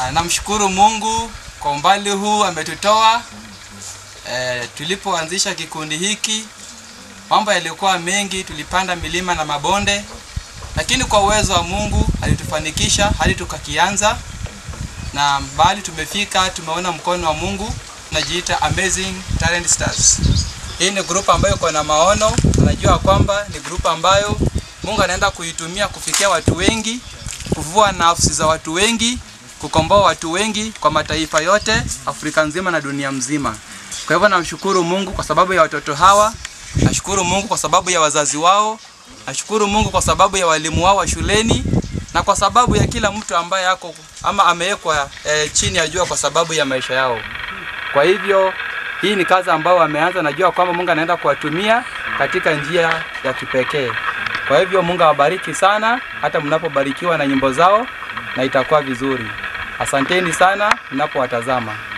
Ah, namshukuru Mungu kwa umbali huu ametutoa. E, tulipoanzisha kikundi hiki mambo yalikuwa mengi, tulipanda milima na mabonde, lakini kwa uwezo wa Mungu alitufanikisha hadi tukakianza, na bali tumefika, tumeona mkono wa Mungu. Tunajiita Amazing Talent Stars. Hii ni grupu ambayo iko na maono, tunajua kwamba ni grupu ambayo Mungu anaenda kuitumia kufikia watu wengi, kuvua nafsi za watu wengi, kukomboa watu wengi kwa mataifa yote Afrika nzima na dunia mzima. Kwa hivyo namshukuru Mungu kwa sababu ya watoto hawa, nashukuru Mungu kwa sababu ya wazazi wao, nashukuru Mungu kwa sababu ya walimu wao wa shuleni na kwa sababu ya kila mtu ambaye ako ama amewekwa e, chini ya jua kwa sababu ya maisha yao. Kwa hivyo hii ni kazi ambayo wameanza, najua kwamba Mungu anaenda kuwatumia katika njia ya kipekee. Kwa hivyo Mungu awabariki sana, hata mnapobarikiwa na nyimbo zao, na itakuwa vizuri. Asanteni sana mnapowatazama.